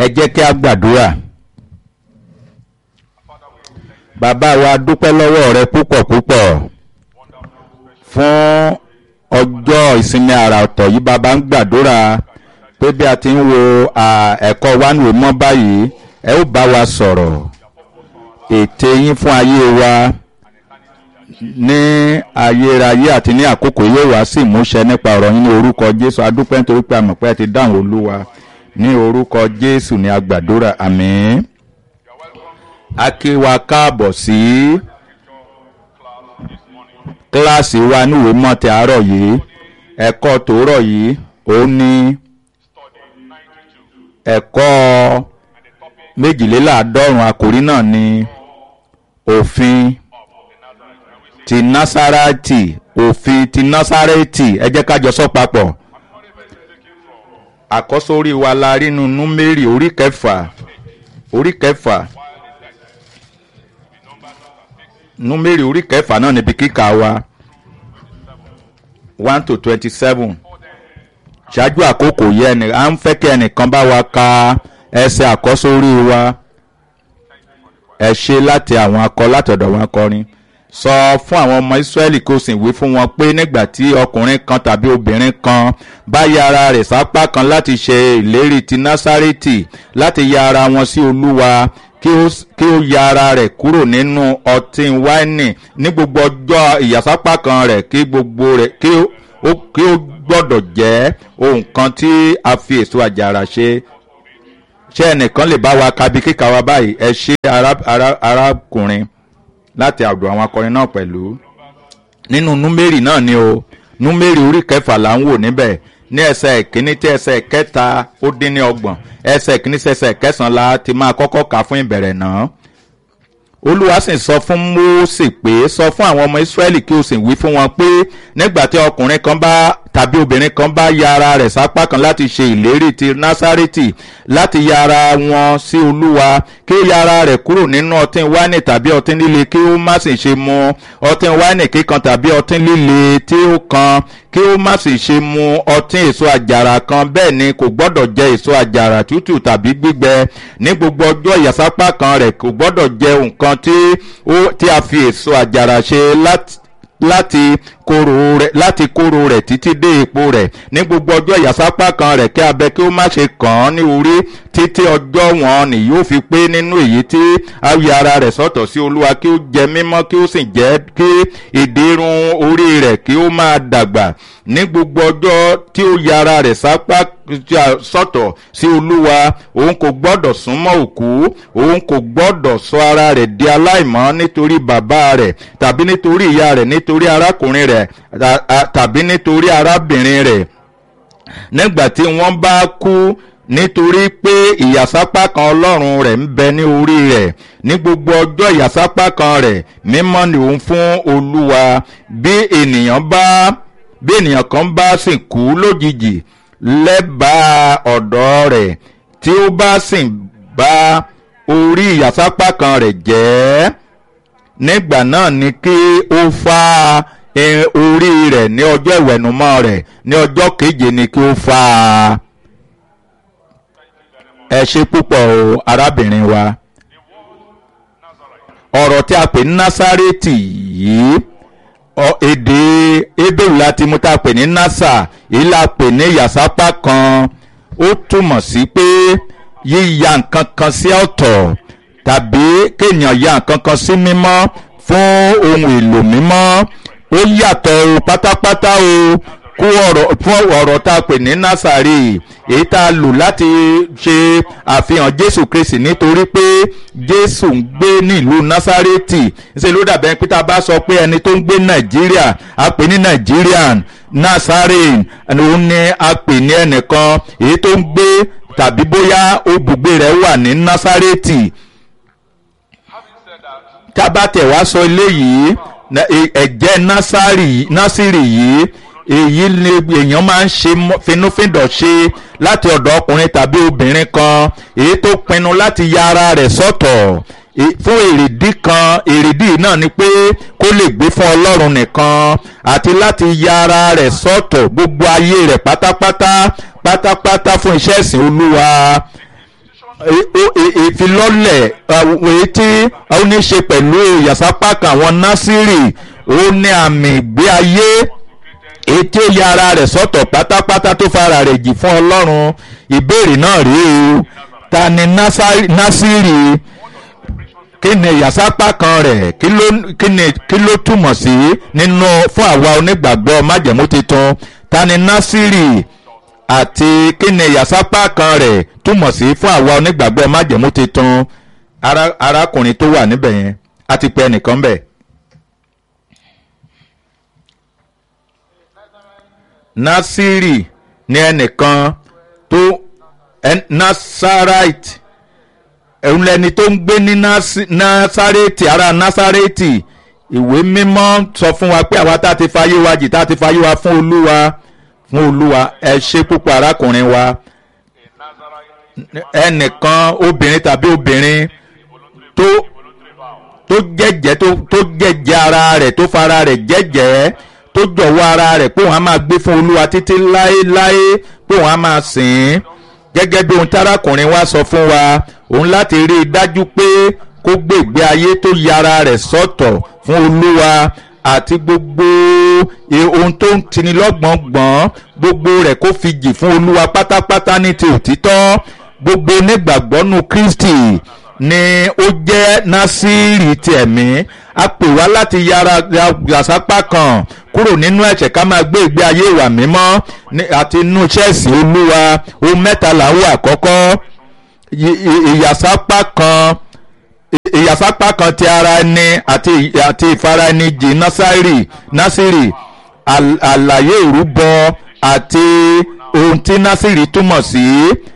ẹ jẹ́ kí a gbàdúrà bàbá wa dúpẹ́ lọ́wọ́ rẹ púpọ̀ púpọ̀ fún ọjọ́ ìsinmi àrà ọ̀tọ̀ yìí bàbá ń gbàdúrà pé bí a ti ń wo ẹ̀kọ́ wánìwé mọ́ báyìí ẹ ó bá wa sọ̀rọ̀ ète yín fún ayé wa ní ayérayé àti ní àkókò yóò wá sí ìmúṣẹ nípa ọ̀rọ̀ yín ní orúkọ jésù adúpẹ́ nítorí pé a mọ̀ pé ẹ ti dáhùn olúwa ní orúkọ jésù ní agbàdúrà àmín a kí wa káàbọ̀ sí kíláàsì wa níwèé mọ́ ti àárọ̀ yìí ẹ̀kọ́ tòórọ̀ yìí ó ní ẹ̀kọ́ méjìléláàádọ́rùn àkòrí náà ní òfin ti násárátì òfin ti násárẹ́tì ẹ jẹ́ ká jọ sọ papọ̀ àkọ́sórí wa la rí nu númérì orí kẹfà orí kẹfà númérì orí kẹfà náà níbi kíkà wa one to twenty seven ṣáájú àkókò yẹ ẹnì à ń fẹ́ kí ẹnìkan bá wa ka ẹsẹ̀ àkọ́sórí wa ẹ ṣe láti àwọn akọ látọ̀dọ̀ wọn akọrin sọ fún àwọn ọmọ israẹli kó sì wí fún wọn pé nígbà tí ọkùnrin kan tàbí obìnrin kan bá ya ara rẹ̀ sápá kan láti ṣe ìlérí ti násárẹ́tì láti ya ara wọn sí olúwa kí ó ya ara rẹ̀ kúrò nínú ọtí wáìnì ní gbogbo ọjọ́ ìyàsápá kan rẹ̀ kí gbogbo rẹ̀ kí ó gbọ́dọ̀ jẹ́ ohun kan tí a fi èso àjàrà ṣe ṣé ẹnìkan lè bá wa kabi kíkà wa báyìí ẹ ṣe arákùnrin láti àdó àwọn akọrin náà pẹ̀lú nínú númérì náà ni o númérì orí kẹfà là ń wò níbẹ̀ ní ẹsẹ̀ ìkíní tí ẹsẹ̀ kẹta ó dín ní ọgbọ̀n ẹsẹ̀ ìkíní sí ẹsẹ̀ kẹsàn-án la ti máa kọ́kọ́ kà fún ìbẹ̀rẹ̀ náà olúwa sì sọ fún mósè pé sọ fún àwọn ọmọ israẹli kí o sì wí fún wọn pé nígbà tí ọkùnrin kan bá tàbí obìnrin kan bá ya ara rẹ̀ sápá kan láti ṣe ìlérí ti násárẹ́tì láti ya ara wọn sí olúwa kí ó ya ara rẹ̀ kúrò nínú ọtí wáìnì tàbí ọtí líle kí ó má sì ṣe mu ọtí wáìnì kíkan tàbí ọtí líle tí ó kan kí ó má sì ṣe mu ọtí èso àjàrà kan bẹ́ẹ̀ ni kò gbọ́dọ̀ jẹ èso àjàrà tútù tàbí gbígbẹ ní gbogbo ọjọ́ ìyàsápá kan rẹ̀ kò gbọ́dọ̀ jẹ nǹkan tí a fi èso àjàrà ṣe láti láti kóró rẹ̀ láti kóró rẹ̀ títí dé ipò rẹ̀ ní gbogbo ọjọ́ ìyàsápá kan rẹ̀ kí abẹ kí ó má ṣe kàn án ní orí títí ọjọ́ wọn ni yóò fi pé nínú èyí tí a yí ara rẹ̀ sọ̀tọ̀ sí olúwa kí ó jẹ mímọ́ kí ó sì jẹ́ kí ìdírun orí rẹ̀ kí ó máa dàgbà ní gbogbo ọjọ́ tí ó yí ara rẹ̀ sápá sọ̀tọ̀ sí olúwa òun kò gbọ́dọ̀ súnmọ́ òkú òun kò gbọ́dọ̀ sọ ara rẹ̀ di aláìmọ́ nítorí bàbá rẹ̀ tàbí nítorí ìyá rẹ̀ nítorí arákùnrin rẹ̀ tàbí nítorí arábìnrin rẹ̀ nígbà tí wọ́n bá kú nítorí pé ìyàsápá kan ọlọ́run rẹ̀ ń bẹ ní orí rẹ̀ ní gbogbo ọjọ́ ìyàsápá kan rẹ̀ mímọ́ ni òun fún olúwa bí ènìyàn bá bí ènìyàn kan bá sì kú lójijì lẹ́bàá ọ̀dọ́ rẹ̀ tí ó bá sì bá orí ìyàsápá kan rẹ̀ jẹ́ nígbà náà ni kí ó fá orí rẹ̀ ní ọjọ́ ìwẹ̀nùmọ́ rẹ̀ ní ọjọ́ keje ni kí ó fá a. ẹ ṣe púpọ̀ o arábìnrin wa ọ̀rọ̀ tí a pè ní násárẹ́tì yìí èdè ebéèrè láti mú tá a pè ní nasa èyí la pè ní ìyàsápá kan ó túmọ̀ sí pé yíya nǹkan kan sí ọ̀tọ̀ tàbí kéèyàn ya nǹkan kan sí mímọ́ fún ohun èlò mímọ́ ó yàtọ̀ o pátápátá o kó ọ̀rọ̀ fún ọ̀rọ̀ tá a pè ní násàrì èyí tá a lò láti ṣe àfihàn jésù kristi nítorí pé jésù ń gbé nílùú násàrètì ṣe ló dàbẹ̀ pé tá a bá sọ pé ẹni tó ń gbé nàìjíríà a pè ní nàìjíríàn nazarene òun ni a pè ní ẹnìkan èyí tó ń gbé tàbí bóyá ibùgbé rẹ̀ wà ní násàrètì tá a bá tẹ̀ wá sọ eléyìí ẹ̀jẹ̀ násìrì yìí èyí ni èèyàn máa ń ṣe finúfíndọ̀ ṣe láti ọ̀dọ̀ ọkùnrin tàbí obìnrin kan èyí tó pinnu láti ya ara rẹ̀ sọ́tọ̀ fún èrèdí kan èrèdí náà ni pé kó lè gbé fún ọlọ́run nìkan àti láti ya ara rẹ̀ sọ́tọ̀ gbogbo ayé rẹ̀ pátápátá pátápátá fún iṣẹ́ ìsìn olúwa ìfilọ́lẹ̀ èyí tí ó ní ṣe pẹ̀lú ìyàsápá kan àwọn násìrì ó ní àmì ìgbé ayé èyí tí ó ya ara rẹ̀ sọ́tọ̀ pátápátá tó fara rẹ̀ jì fún ọlọ́run ìbéèrè náà rí o ta ni násìrì kí ni ìyàsápá kan rẹ̀ kí ló túmọ̀ sí nínú fún àwa onígbàgbọ́ májẹ̀mú tuntun ta ni násìrì àti kí ni ìyàsápá kan rẹ̀ túmọ̀ sí fún àwa onígbàgbọ́ májẹ̀mú tuntun arákùnrin tó wà níbẹ̀ yẹn a ti pe ẹnìkan bẹ̀. násìrì ni ẹnìkan tó nasarite ẹ̀hún lẹni tó ń gbé ní nasareti ara nasareti ìwé mímọ́ sọ fún wa pé àwa tá a ti fayé wa jì tá a ti fayé wa fún olúwa fún olúwa ẹ ṣe púpọ̀ arákùnrin wa ẹnìkan obìnrin tàbí obìnrin tó tó jẹ́jẹ́ tó jẹ́jẹ́ ara rẹ̀ tó fara rẹ̀ jẹ́jẹ́ tó jọ̀wọ́ ara rẹ̀ pé òun á máa gbé fún olúwa títí láéláé pé òun á máa sìn ín gẹ́gẹ́ bí ohun tárákùnrin wa sọ fún wa òun láti rí i dájú pé kó gbé ìgbé ayé tó yára rẹ̀ sọ́tọ̀ fún olúwa àti gbogbo ohun tó ń tini lọ́gbọ̀n gbọ̀n gbogbo rẹ̀ kó fi jì fún olúwa pátápátá ní ti òtítọ́ gbogbo onígbàgbọ́nù kristi ni ó jẹ́ násìrì ti ẹ̀mí a pè wá láti yára yàsápá kan kúrò nínú ẹ̀ṣẹ̀ ká máa gbé ìgbé ayé ìwà mímọ́ àti inú ṣẹ́ẹ̀sì olúwa ohun mẹ́ta là ń wà àkọ́kọ́ ìyàsápá kan ìyàsápá kan ti ara ẹni àti àti ìfara ẹni jì násírì násírì àlàyé ìrúbọ àti ohun tí násírì túmọ̀ sí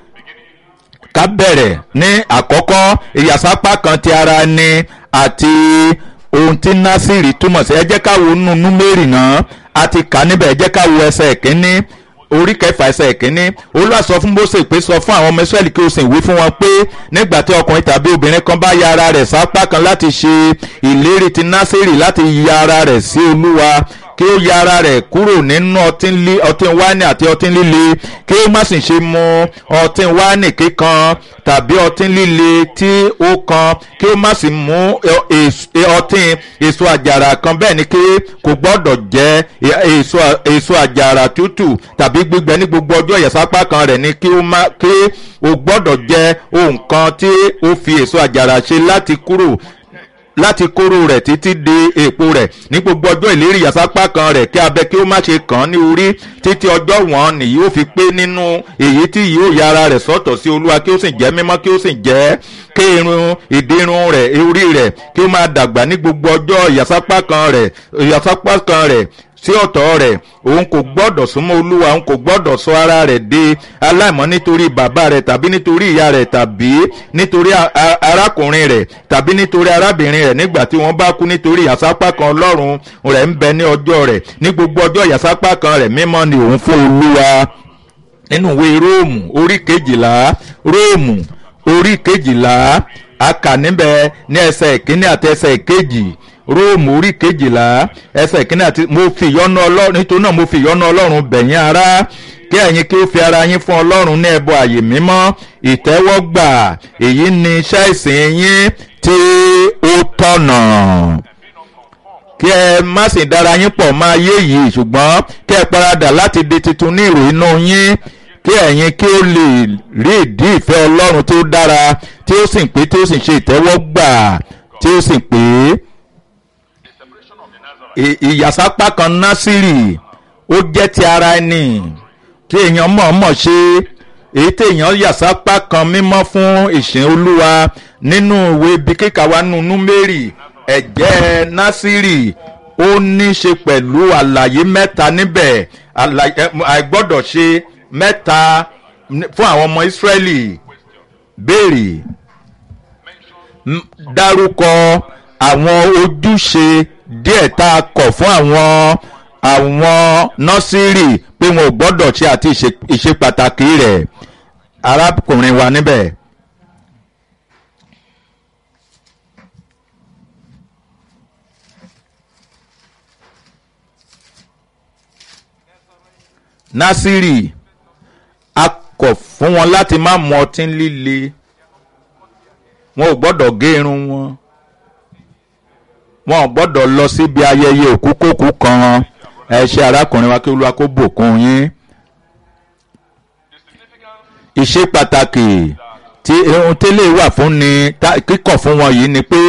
ká bẹ̀rẹ̀ ní àkọ́kọ́ ìyàsápá kan ti ara ẹni àti ohun tí násírì túmọ̀ sí ẹ jẹ́ ká wo nínú númérì náà a ti kà níbẹ̀ ẹ jẹ́ ká wo ẹsẹ̀ kínní orí kẹfà ẹsẹ̀ kínní olúwa sọ fún Mósè pé sọ fún àwọn ọmọ Ísírẹ́lì kí o sì wí fún wọn pé nígbà tí ọkùnrin tàbí obìnrin kan bá ya ara rẹ̀ sápá kan láti ṣe ìlérí ti násírì láti ya ara rẹ̀ sí olúwa kí ó ya ara rẹ̀ kúrò nínú ọtí wáìnì àti ọtí líle kí ó má sì ṣe mu ọtí wáìnì kíkan tàbí ọtí líle tí ó kan kí ó má sì mú ọtí èso àjàrà kan bẹ́ẹ̀ ni kí kò gbọ́dọ̀ jẹ èso àjàrà tútù tàbí gbígbẹ ní gbogbo ọjọ́ ìyàsápá kan rẹ̀ ni kí ó gbọ́dọ̀ jẹ ohun kan tí ó fi èso àjàrà ṣe láti kúrò láti kóró rẹ̀ títí di èpo rẹ̀ ní gbogbo ọjọ́ ìlérí ìyàsápá kan rẹ̀ kí abẹ kí ó má ṣe kàn án ní orí títí ọjọ́ wọn nìyí ó fi pé nínú èyí tí yóò ya ara rẹ̀ sọ́tọ̀ sí olúwa kí ó sì jẹ́ mímọ́ kí ó sì jẹ́ kí irun ìdírun rẹ̀ orí rẹ̀ kí ó máa dàgbà ní gbogbo ọjọ́ ìyàsápá kan rẹ̀ ìyàsápá kan rẹ̀ sí ọ̀tọ̀ rẹ̀ òun kò gbọ́dọ̀ súnmọ́ olúwa òun kò gbọ́dọ̀ sọ ara rẹ̀ di aláìmọ́ nítorí bàbá rẹ̀ tàbí nítorí ìyá rẹ̀ tàbí nítorí arákùnrin rẹ̀ tàbí nítorí arábìnrin rẹ̀ nígbà tí wọ́n bá kú nítorí ìyàsápá kan ọlọ́run rẹ̀ ń bẹ ní ọjọ́ rẹ̀ ní gbogbo ọjọ́ ìyàsápá kan rẹ̀ mímọ́ ni òun fún olúwa nínú ìwé róòmù orí kejìlá róòmù orí kejìlá a kà níbẹ̀ ní ẹsẹ̀ ìkíní àti ẹsẹ̀ ìkejì róòmù orí kejìlá ẹsẹ̀ ìkíní àti mo fi ìyọ́nú ọlọ́run nítorí náà mo fi ìyọ́nú ọlọ́run bẹ̀yìn ará kí ẹ̀yin kí ó fi ara yín fún ọlọ́run ní ẹbọ àyè mímọ́ ìtẹ́wọ́gbà èyí ni iṣẹ́ ìsìn yín tí ó tọ̀nà kí ẹ má sì dára yín pọ̀ máa yé yìí ṣùgbọ́n kí ẹ paradà láti di tuntun ní ìrò inú yín kí ẹ̀yin kí ó lè rí ìdí ìfẹ́ ọlọ́run tí ó dára tí ó sì pé tí ó sì ṣe ìtẹ́wọ́gbà tí ó sì pé ìyàsápá kan násìrì ó jẹ́ ti ara ẹni tí èèyàn mọ̀ọ́mọ̀ ṣe èyí tí èèyàn yàsápá kan mímọ́ fún ìsìn olúwa nínú ìwé ibi kíkà wa nínú númérì ẹ̀jẹ̀ násìrì ó ní ṣe pẹ̀lú àlàyé mẹ́ta níbẹ̀ àìgbọ́dọ̀ ṣe mẹ́ta fún àwọn ọmọ ìsírẹ́lì béèrè dárúkọ àwọn ojúṣe díẹ̀ tá a kọ̀ fún àwọn àwọn nọ́sírì pé wọn ò gbọ́dọ̀ ṣe àti ìṣe pàtàkì rẹ̀ arákùnrin wa níbẹ̀. násírì a kọ̀ fún wọn láti má mu ọtí líle wọn ò gbọ́dọ̀ gé irun wọn wọn ò gbọ́dọ̀ lọ síbi ayẹyẹ òkúkókú kan ẹ ṣe arákùnrin wa kí olúwa kó bùkún yín ìṣe pàtàkì tí ohun tẹ́lẹ̀ wà fún ni kíkọ̀ fún wọn yìí ni pé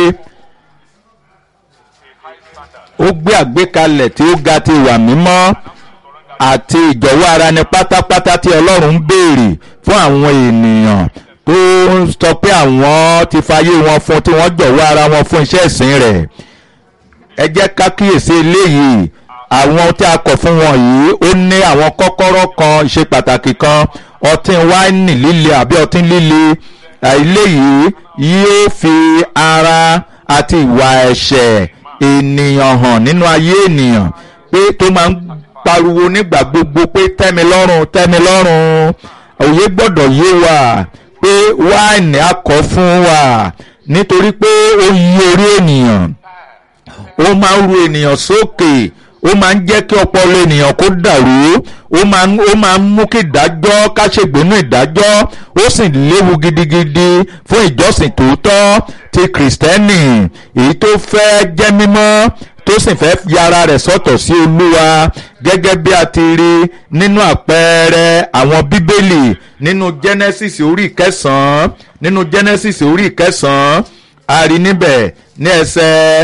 ó gbé àgbékalẹ̀ tí ó ga ti wà mímọ́ àti ìjọ̀wọ́ ara ni pátápátá tí ọlọ́run ń béèrè fún àwọn ènìyàn tó ń sọ pé àwọn ti fayé wọn fún tí wọ́n jọ̀wọ́ ara wọn fún iṣẹ́ ìsìn rẹ̀ ẹ jẹ́ ká kíyèsí eléyìí àwọn tí a kọ̀ fún wọn yìí ó ní àwọn kọ́kọ́rọ́ kan ìṣe pàtàkì kan ọtí wáìnì líle àbí ọtí líle eléyìí yóò fi ara àti ìwà ẹ̀ṣẹ̀ ènìyàn hàn nínú ayé ènìyàn pé tó máa ń pariwo nígbà gbogbo pé tẹ́mi lọ́rùn tẹ́mi lọ́rùn òye gbọ́dọ̀ yé wa pé wáìnì akọ̀ fún wa nítorí pé ó yí orí ènìyàn ó máa ń ru ènìyàn sókè ó máa ń jẹ́ kí ọpọlọ ènìyàn kó dàrú ó máa ń ó máa ń mú kí ìdájọ́ ká ṣègbénú ìdájọ́ ó sì léwu gidigidi fún ìjọsìn tòótọ́ ti kìrìsìtẹ́nì èyí tó fẹ́ jẹ́ mímọ́ tó sì fẹ́ yára rẹ̀ sọ́tọ̀ sí olúwa gẹ́gẹ́ bí a ti rí nínú àpẹẹrẹ àwọn bíbélì nínú genesis orí ìkẹsàn-án nínú genesis orí ìkẹsàn-án a rí níbẹ̀ ní ẹsẹ̀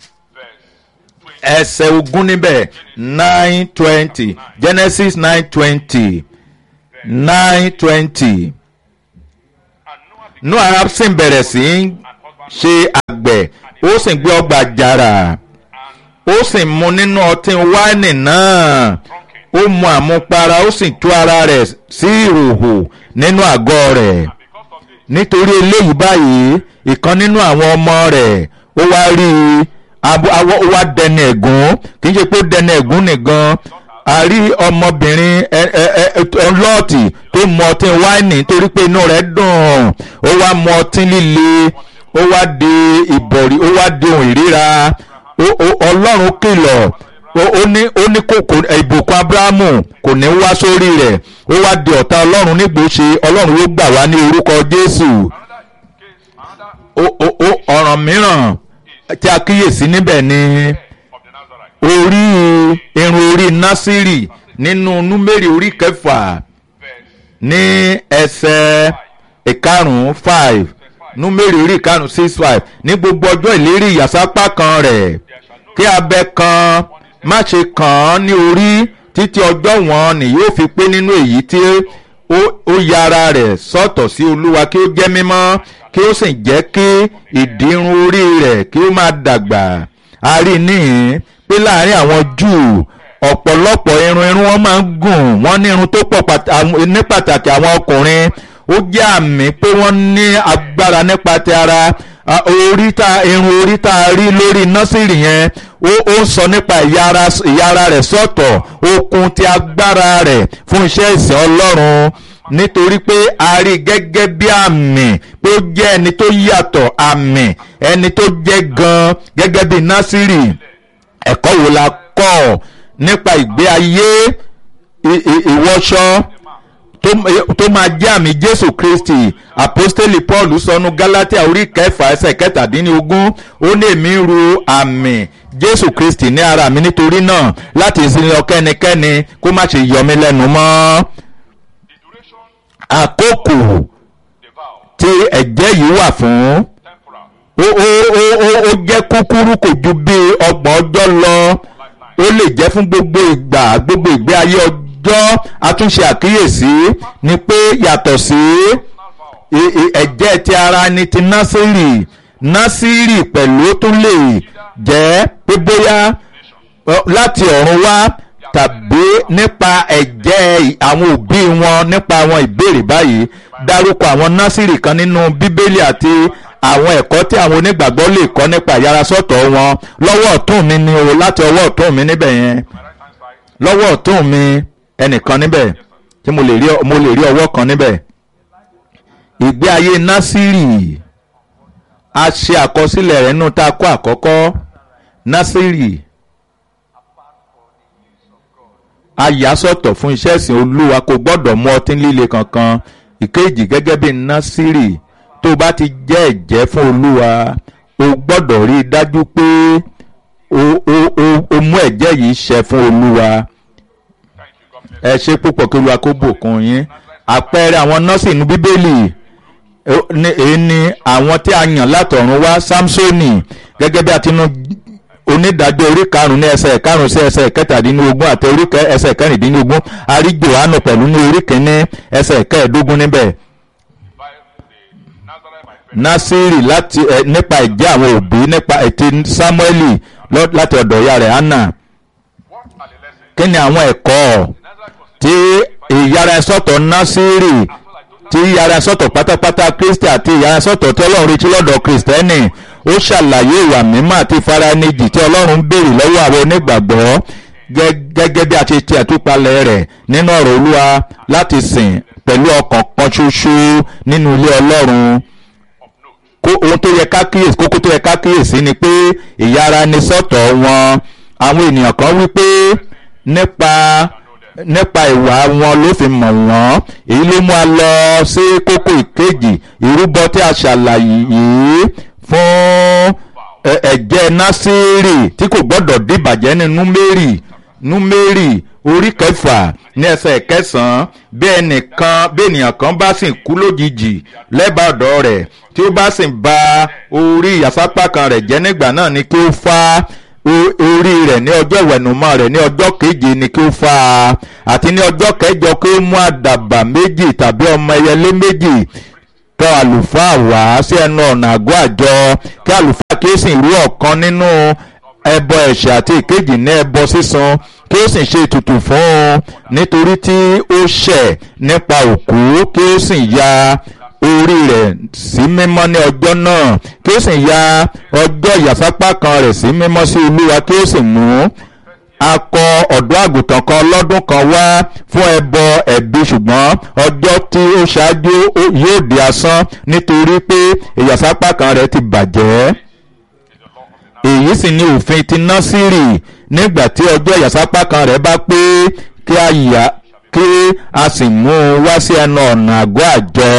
ẹsẹ̀ ogún níbẹ̀ nine twenty genesis nine twenty nine twenty noah sì bẹ̀rẹ̀ sí í ṣe àgbẹ̀ ó sì gbé ọgbà jàrà ó sì mu nínú ọtí wáìnì náà ó mu àmupara ó sì tú ara rẹ̀ sí ìhòhò nínú àgọ́ rẹ̀ nítorí eléyìí báyìí ìkan nínú àwọn ọmọ rẹ̀ ó wá rí i ó wá dẹni ẹ̀gún kì í ṣe pé ó dẹni ẹ̀gún nìkan a rí ọmọbìnrin ọlọ́ọ̀tì tó mu ọtí wáìnì torí pé inú rẹ̀ dùn ó wá mu ọtí líle ó wá di ìbọ̀rí ó wá di ohun ìríra ọlọ́run kìlọ̀ ó ní ó ní kòkò ìbùkún abrahamu kò ní wá sórí rẹ̀ ó wá di ọ̀tá ọlọ́run nígbòsí ọlọ́run yóò gbà wá ní orúkọ jésù ọ̀ràn mìíràn tí a kíyèsí níbẹ̀ ni orí irun orí násírì nínú númérì orí kẹfà ní ẹsẹ̀ ìkarùn-ún five númérì orí ìkarùn-ún six five ní gbogbo ọjọ́ ìlérí ìyàsápá kan rẹ̀ kí abẹ kan má ṣe kàn án ní orí títí ọjọ́ wọn ni yóò fi pé nínú èyí tí ó yára rẹ̀ sọ́tọ̀ sí olúwa kí ó jẹ́ mímọ́ kí ó sì jẹ́ kí ìdírun orí rẹ̀ kí ó máa dàgbà a rí níhìn pé láàrin àwọn júù ọ̀pọ̀lọpọ̀ irun irun wọn máa ń gùn wọ́n ní irun tó pọ̀ ní pàtàkì àwọn ọkùnrin ó jẹ́ àmì pé wọ́n ní agbára nípa ti ara orí tá irun orí tá a rí lórí nọ́sìrì yẹn ó ó ń sọ nípa ìyára rẹ̀ sọ̀tọ̀ okun ti agbára rẹ̀ fún iṣẹ́ ìsìn ọlọ́run nítorí pé a rí gẹ́gẹ́ bí àmì pé ó jẹ́ ẹni tó yàtọ̀ àmì ẹni tó jẹ́ gan gẹ́gẹ́ bí násìrì ẹ̀kọ́ wo la kọ́ nípa ìgbé ayé ìwọṣọ tó máa jẹ́ àmì jésù kristi apostoli paul sọnù galatia orí kẹfà ẹsẹ̀ kẹtàdínlógún ó ní èmi ń ru àmì jésù kristi ní ara mi nítorí náà láti ìsinmi ọkẹ́nikẹ́ni kó má ṣe yọ mí lẹ́nu mọ́ àkókò tí ẹ̀jẹ̀ yìí wà fún ó ó ó ó ó jẹ́ kúkúrú kò ju bí ọgbọ̀n ọjọ́ lọ ó lè jẹ́ fún gbogbo ìgbà gbogbo ìgbé ayé ọjọ́ àtúnṣe àkíyèsí ni pé yàtọ̀ sí ẹ̀jẹ̀ ti ara ni ti násìrì násìrì pẹ̀lú tún lè jẹ́ pé bóyá láti ọ̀run wá tàbí nípa ẹ̀jẹ̀ àwọn òbí wọn nípa àwọn ìbéèrè báyìí dárúkọ àwọn násìrì kan nínú bíbélì àti àwọn ẹ̀kọ́ tí àwọn onígbàgbọ́ lè kọ́ nípa ìyarasọ́tọ̀ wọn lọ́wọ́ ọ̀tún mi ni o láti ọwọ́ ọ̀tún mi níbẹ̀ yẹn lọ́wọ́ ọ̀tún mi ẹnìkan níbẹ̀ tí mo lè rí mo lè rí ọwọ́ kan níbẹ̀ ìgbé ayé násìrì a ṣe àkọsílẹ̀ rẹ̀ nínú tá a kọ́ àkọ́kọ́ násìrì ayàsọ̀tọ̀ fún iṣẹ́ ìsìn olúwa kò gbọ́dọ̀ mú ọtí líle kankan ìkejì gẹ́gẹ́ bí násìrì tó tó bá ti jẹ́ ẹ̀jẹ́ fún olúwa o gbọ́dọ̀ rí i dájú pé o o o o mú ẹ̀jẹ̀ yìí ṣẹ fún olúwa ẹ ṣe púpọ̀ kí olúwa kó bùkún yín àpẹẹrẹ àwọn nọ́ọ̀sì inú bíbélì èyí ni àwọn tí a yàn látọ̀run wá samsoni gẹ́gẹ́ bí a ti nu onídàájọ́ orí karùn-ún ní ẹsẹ̀ karùn-ún sí ẹsẹ̀ kẹtàdínlógún àti orí ẹsẹ̀ kẹrìndínlógún a rí johannu pẹ̀lú ní orí kìíní ẹsẹ̀ kẹẹ̀ẹ́dógún níbẹ̀ nasiri láti ẹ nípa ìjẹ́ àwọn òbí nípa ètí samueli láti ọ̀dọ̀ ìyá rẹ̀ anna kí ni àwọn ẹ̀kọ́ tí ìyára sọ̀tọ̀ nasiri tí ìyára sọ̀tọ̀ pátápátá kristi àti ìyára sọ̀tọ̀ tí ọlọ́run retí lọ́dọ̀ kristẹni ó ṣàlàyé ìwà mímọ́ àti ìfaranijì tí ọlọ́run ń béèrè lọ́wọ́ àwọn onígbàgbọ́ gẹ́gẹ́ bí a ti ti àtúpalẹ̀ rẹ̀ nínú ọ̀rọ̀ olúwa láti sìn pẹ̀lú ọkàn kan ṣoṣo nínú ilé ọlọ́run ohun tó yẹ ká kíyèsí kókó tó yẹ ká kíyèsí ni pé ìyára ni sọ́tọ̀ wọn àwọn ènìyàn kan wí pé nípa nípa ìwà wọn ló fi mọ̀ wọ́n èyí ló mú a lọ sí kókó ìkejì ìrúbọ tí a ṣàlàyé yìí fún ẹ̀jẹ̀ násírì tí kò gbọ́dọ̀ dìbàjẹ́ ní númérì númérì orí kẹfà ní ẹsẹ̀ kẹsàn-án bí ẹnìkan bí ènìyàn kan bá sì kú lójijì lẹ́bàá ọ̀dọ̀ rẹ̀ tí ó bá sì ba orí ìyàsápá kan rẹ̀ jẹ́ nígbà náà ni kí ó fá orí rẹ̀ ní ọjọ́ ìwẹ̀nùmọ́ rẹ̀ ní ọjọ́ keje ni kí ó fá a àti ní ọjọ́ kẹjọ kí ó mú àdàbà méjì tàbí ọmọ ẹyẹlé méjì tọ̀ àlùfáà wá sí ẹnu ọ̀nà àgọ́ àjọ kí àlùfáà kí ó sì rú ọ̀kan nínú ẹbọ ẹ̀ṣẹ̀ àti ìkejì ní ẹbọ sísan kí ó sì ṣe ètùtù fún un nítorí tí ó ṣẹ̀ nípa òkú kí ó sì ya orí rẹ̀ sí mímọ́ ní ọjọ́ náà kí ó sì ya ọjọ́ ìyàsápá kan rẹ̀ sí mímọ́ sí olúwa kí ó sì mú akọ ọ̀dọ́ àgùntàn kan lọ́dún kan wá fún ẹbọ ẹ̀bi ṣùgbọ́n ọjọ́ tí ó ṣáájú yóò di asán nítorí pé ìyàsápá kan rẹ̀ ti bàjẹ́ èyí sì ni òfin ti násìrì nígbà tí ọjọ́ ìyàsápá kan rẹ̀ bá pé kí a yà kí a sì mú un wá sí ẹnu ọ̀nà àgọ́ àjọ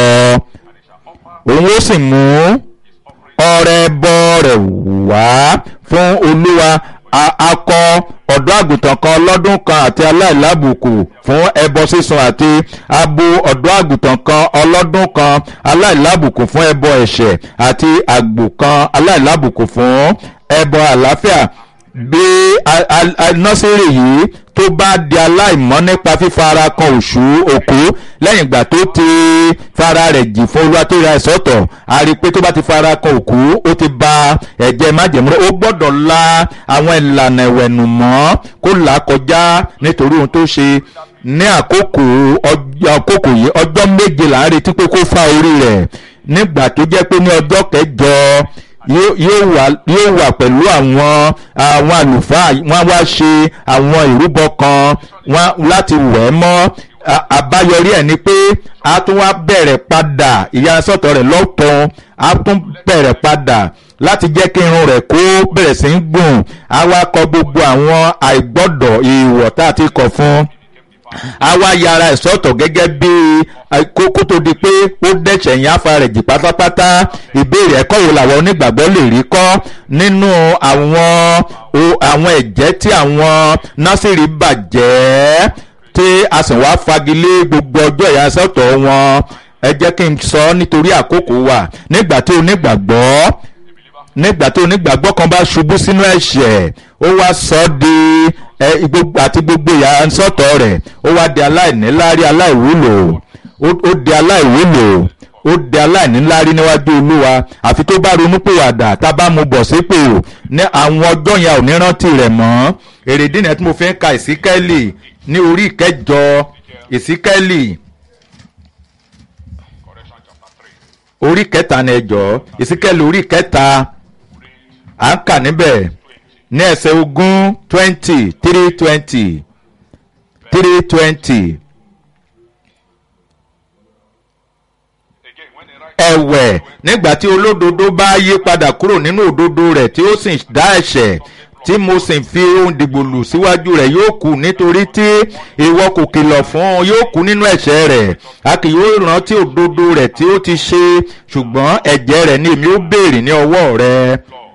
òun ó sì mú ọrẹ ẹbọ rẹ̀ wá fún olúwa akọ ọ̀dọ́ àgùntàn kan lọ́dún kan àti aláìlábùkù fún ẹbọ sísun àti abo ọ̀dọ́ àgùntàn kan ọlọ́dún kan aláìlábùkù fún ẹbọ ẹ̀ṣẹ̀ àti àgbò kan aláìlábùkù fún ẹbọ àlàáfíà bí nọ́sírì yìí tó bá di aláìmọ́ nípa fífara kan òṣù òkú lẹ́yìn ìgbà tó ti fara rẹ̀ jì fún olúwa tó ra ẹ̀sọ́tọ̀ a rí i pé tó bá ti fara kan òkú ó ti ba ẹ̀jẹ̀ májèmúrò ó gbọ́dọ̀ la àwọn ìlànà ìwẹ̀nù mọ́ kó là á kọjá nítorí ohun tó ṣe ní àkókò àkókò yìí ọjọ́ méje là ń retí pé kó fa orí rẹ̀ nígbà tó jẹ́ pé ní ọjọ́ kẹjọ yóò wà pẹ̀lú àwọn àwọn àlùfáà wọ́n wá ṣe àwọn ìrúbọ kan láti wẹ̀ mọ́ àbáyọrí ẹ̀ ni pé a tún wá bẹ̀rẹ̀ padà ìyàsọ́tọ̀ rẹ̀ lọ́tún a tún bẹ̀rẹ̀ padà láti jẹ́ kí irun rẹ̀ kó bẹ̀rẹ̀ sí í gùn a wá kọ gbogbo àwọn àìgbọ́dọ̀ ìwọ̀ tá a ti kọ̀ fún a wá yára ẹ̀ sọ́tọ̀ gẹ́gẹ́ bí kókó tó di pé ó dẹ̀ṣẹ̀ yẹn afa rẹ̀ jì pátápátá ìbéèrè ẹ̀kọ́ wo làwọn onígbàgbọ́ lè rí kọ́ nínú àwọn àwọn ẹ̀jẹ̀ tí àwọn násìrì bàjẹ́ tí a sì wá fagilé gbogbo ọjọ́ ìyàsọ́tọ̀ wọn ẹ jẹ́ kí n sọ nítorí àkókò wa nígbà tí onígbàgbọ́ nígbà tí onígbàgbọ́ kan bá ṣubú sínú ẹ̀ṣẹ̀ ó wá sọ ọ́ di àti gbogbo ìyàsọ́tọ̀ rẹ̀ ó wá di aláìníláárí aláìwúlò ó di aláìwúlò ó di aláìníláárí níwájú olúwa àfi tó bá ronúpìwàdà tá a bá mu bọ̀ sípò ní àwọn ọjọ́ yẹn ò ní rántí rẹ̀ mọ́ èrèdí nìyẹn tí mo fi ń ka ìsíkẹ́lì ní orí ìkẹjọ ìsíkẹ́lì orí kẹta ní ẹjọ́ ìsíkẹ́lì orí kẹta à ń kà níbẹ̀ ní ẹsẹ̀ ogún twenty three twenty three twenty. ẹ̀wẹ̀ nígbà tí olódodo bá yí padà kúrò nínú òdodo rẹ̀ tí ó sì dá ẹ̀ṣẹ̀ tí mo sì fi ohun dìgbòlù síwájú rẹ̀ yóò kú nítorí tí ìwọ kò kìlọ̀ fún un yóò kú nínú ẹ̀ṣẹ̀ rẹ̀ a kì yóò rántí òdodo rẹ̀ tí ó ti ṣe ṣùgbọ́n ẹ̀jẹ̀ rẹ̀ ni èmi ó béèrè ní ọwọ́ rẹ̀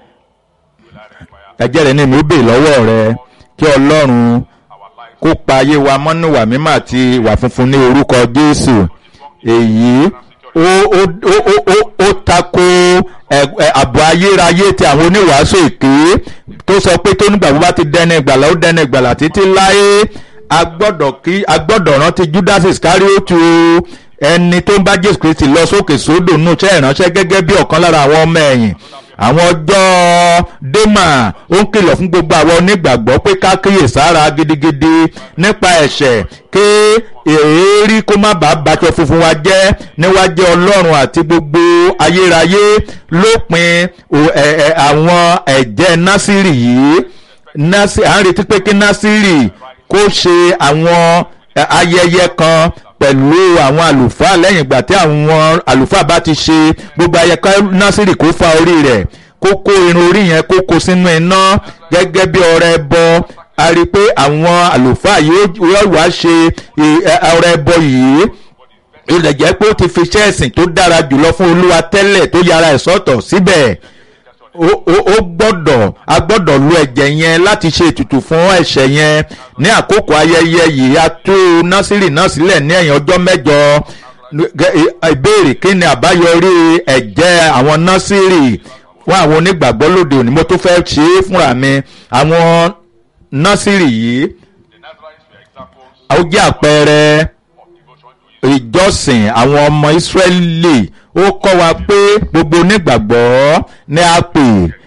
ẹ̀jẹ̀ rẹ̀ ni èmi ó béèrè lọ́wọ́ rẹ̀ kí ọlọ́run kó pa ayé wa mọ́nú ìwà mímọ́ àti ìwà funfun ní orúkọ jésù èyí ó ó ó ó ó ó tako àbọ̀ ayérayé ti àwọn oníwàásù èké tó sọ pé tó nígbà bó bá ti dẹni ìgbàlà ó dẹni ìgbàlà títí láé a gbọ́dọ̀ kí a gbọ́dọ̀ rántí judas iscariotu ẹni tó ń bá jésù kristi lọ sókè sódò nù ṣe ìránṣẹ́ gẹ́gẹ́ bí ọ̀kan lára àwọn ọmọ ẹ̀yìn àwọn ọjọ́ dema ó ń kìlọ̀ fún gbogbo àwọn onígbàgbọ́ pé ká kíyè sára gidigidi nípa ẹ̀ṣẹ̀ kí èérí kó má bàa bàtọ̀ funfun wa jẹ́ níwájú ọlọ́run àti gbogbo ayérayé lópin àwọn ẹ̀jẹ̀ násìrì yìí à ń retí pé kí násìrì kó ṣe àwọn ayẹyẹ kan pẹ̀lú àwọn àlùfáà lẹ́yìn ìgbà tí àwọn àlùfáà bá ti ṣe gbogbo ayẹyẹ násìrì kó fa orí rẹ̀ kó kó irun orí yẹn kó kó sínú iná gẹ́gẹ́ bí ọrẹ ẹbọ a rí i pé àwọn àlùfáà yóò wá ṣe ọrẹ ẹbọ yìí ilẹ̀ jẹ́ pé ó ti fi iṣẹ́ ẹ̀sìn tó dára jùlọ fún olúwa tẹ́lẹ̀ tó yára ẹ̀ sọ́tọ̀ síbẹ̀ ó gbọ́dọ̀ a gbọ́dọ̀ lu ẹ̀jẹ̀ yẹn láti ṣe ètùtù fún ẹ̀ṣẹ̀ yẹn ní àkókò ayẹyẹ yìí a tú násìrì náà sílẹ̀ ní ẹ̀yìn ọjọ́ mẹ́jọ ìbéèrè kí ni àbáyọrí ẹ̀jẹ̀ àwọn násìrì fún àwọn onígbàgbọ́ lóde òní mo tó fẹ́ ṣe é fúnra mi àwọn násìrì yìí ó jẹ́ àpẹẹrẹ ìjọsìn àwọn ọmọ ìsírẹ́lì ó kọ́ wa pé gbogbo onígbàgbọ́ ní a pè